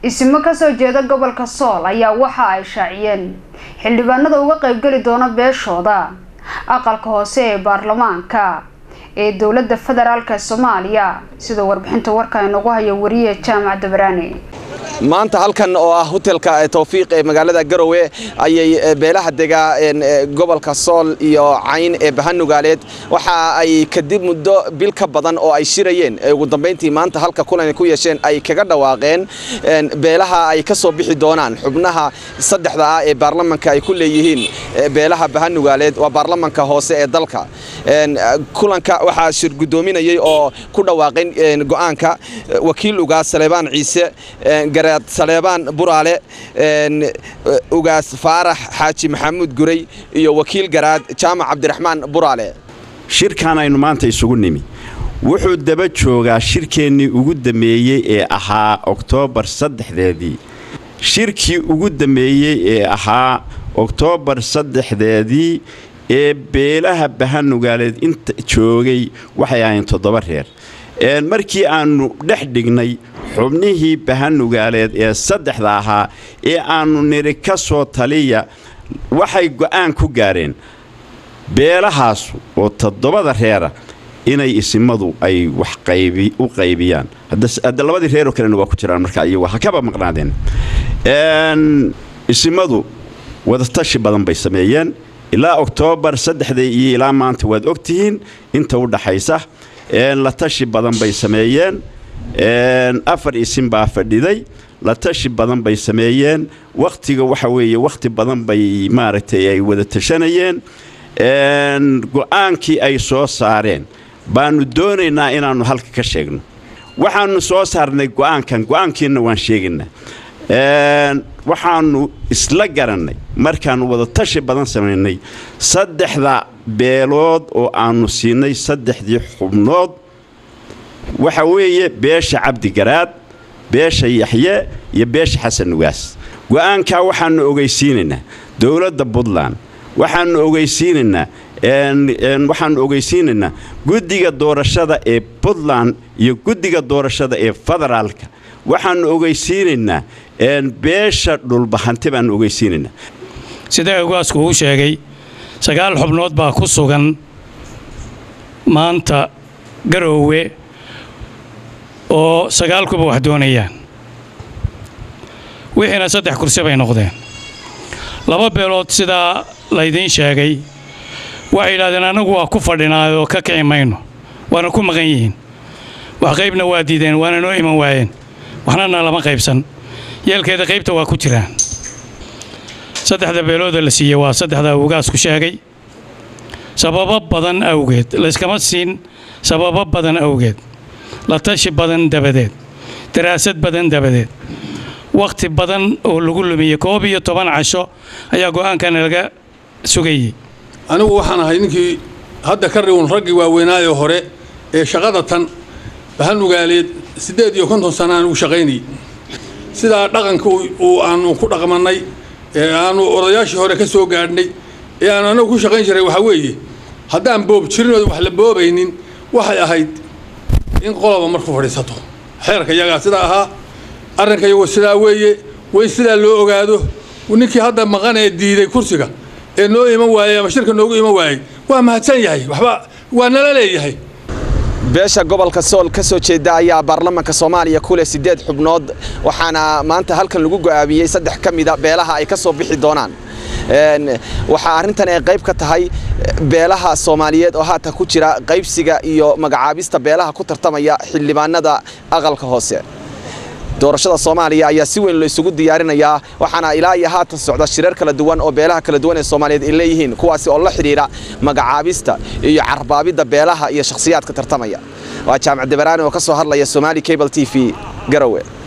isimo kasoo jeeda gobolka sool ayaa waxa ay shaaciyeen xildhibaanada uga qaybgeli doona beeshooda aqalka hoose ee baarlamaanka ee dowladda federaalk soomaaliya sidoo warbixinta warka inagu haya wariye jaamac dabaraane maanta halkan oo ah hotelka tawfiiq ee magaalada garowe ayay beelaha degaa gobolka sool iyo cayn ee bahanugaaleed waxa ay kadib muddo bil ka badan oo ay shirayeen ugu dambayntii maanta halka kulan ku yeesheen ay kaga dhawaaqeen beelaha ay ka soo bixi doonaan xubnaha saddexda ah ee baarlamanka ay ku leeyihiin beelaha bahanugaaleed waa baarlamanka hoose ee dalka kulanka waxaa shir guddoominayay oo ku dhawaaqeen go'aanka wakiil ugaas saleebaan ciise garaad saleebaan buraale ugaas faarax xaaji maxamuud guray iyo wakiil garaad jaamac cabdiraxmaan buraale shirkan aynu maanta isugu nimi wuxuu daba joogaa shirkeennii ugu dammeeyey ee ahaa oktoobar saddexdeedii shirkii ugu dammeeyey ee ahaa oktoobar saddexdeedii ee beelaha bahanugaaleed inta joogay waxay ahayn toddoba reer markii aannu dhex dhignay xubnihii bahanugaaleed ee saddexda ahaa ee aannu niri ka soo taliya waxay go'aan ku gaareen beelahaasu oo toddobada reera inay isimadu ay wax u qaybiyaan hadda labadii reeroo kalena waa ku jiraan marka iyagu ha kaba maqnaadeen isimadu wadatashi badan bay sameeyeen ilaa oktoobar saddexda iyo ilaa maanta waad ogtihiin inta u dhaxaysa la tashi badan bay sameeyeen afar isin baa fadhiday la tashi badan bay sameeyeen wakhtiga waxa weeye wakhti badan bay maaragtay ay wada tashanayeen go'aankii ay soo saareen baannu doonaynaa inaannu halka ka sheegno waxaannu soo saarnay go'aankan go'aankiinna waan sheegaynaa waxaannu isla garannay markaannu wada tashi badan samaynay saddexda beelood oo aannu siinay saddexdii xubnood waxa weeye beesha cabdigaraad beesha yaxye iyo beesha xasan nugaas go'aankaa waxaannu ogeysiinaynaa dowladda puntland waxaannu ogeysiinaynaa waxaannu ogeysiinaynaa guddiga doorashada ee puntland iyo guddiga doorashada ee federaalka waxaannu ogeysiinaynaa beesha dhulbahanti baannu ogeysiinaynaa sida ugaasku uu sheegay sagaal xubnood baa ku sugan maanta garoowe oo sagaalkuba wax doonayaan wixiina saddex kursi bay noqdeen laba beelood sidaa laydiin sheegay waxay yidhahdeen annagu waa ku fadhinaayoo ka kici mayno waana ku maqan yihiin wax qaybna waa diideen waana noo iman waayeen waxnana lama qaybsan yeelkeeda qaybta waa ku jiraan saddexda beelooda la siiyey waa saddexda ugaasku sheegay sababo badan awgeed layskama siin sababo badan awgeed la tashi badan dabadeed daraasad badan dabadeed wakhti badan oo lagu lumiyey koob iyo toban casho ayaa go'aankana laga sugayey anigu waxaan ahay ninkii hadda ka riwun raggii waaweynaayo hore ee shaqada tan bahanugaaleed siddeed iyo konton sana aan ugu shaqaynayey sidaa dhaqanka uu aanu ku dhaqmannay ee aanu odayaashii hore ka soo gaadhnay ee aanu anagu ku shaqayn jiray waxaa weeye haddaan boob jirinooda wax la boobaynin waxay ahayd in qoloba marku fadhiisato xeerka iyagaa sidaa ahaa arrinka iyagu sidaa weeye way sidaa loo ogaado ninkii hadda maqan ee diiday kursiga ee noo iman waayey ama shirka noogu iman waayey waa mahadsan yahay waxba waa nala leeyahay beesha gobolka sool ka soo jeeda ayaa baarlamanka soomaaliya ku leh siddeed xubnood waxaana maanta halkan lagu go'aamiyey saddex ka mida beelaha ay ka soo bixi doonaan waxaa arrintan ay qayb ka tahay beelaha soomaaliyeed oo haatan ku jira qaybsiga iyo magacaabista beelaha ku tartamaya xildhibaanada aqalka hoose doorashada soomaaliya ayaa si weyn la isugu diyaarinayaa waxaana ilaa iyo haatan socda shireer kala duwan oo beelaha kala duwan ee soomaaliyeed ay leeyihiin kuwaasi oo la xidhiidha magacaabista iyo carbaabidda beelaha iyo shakhsiyaadka tartamaya waa jaamac dabaraani oo ka soo hadlaya somaali cable t v garowe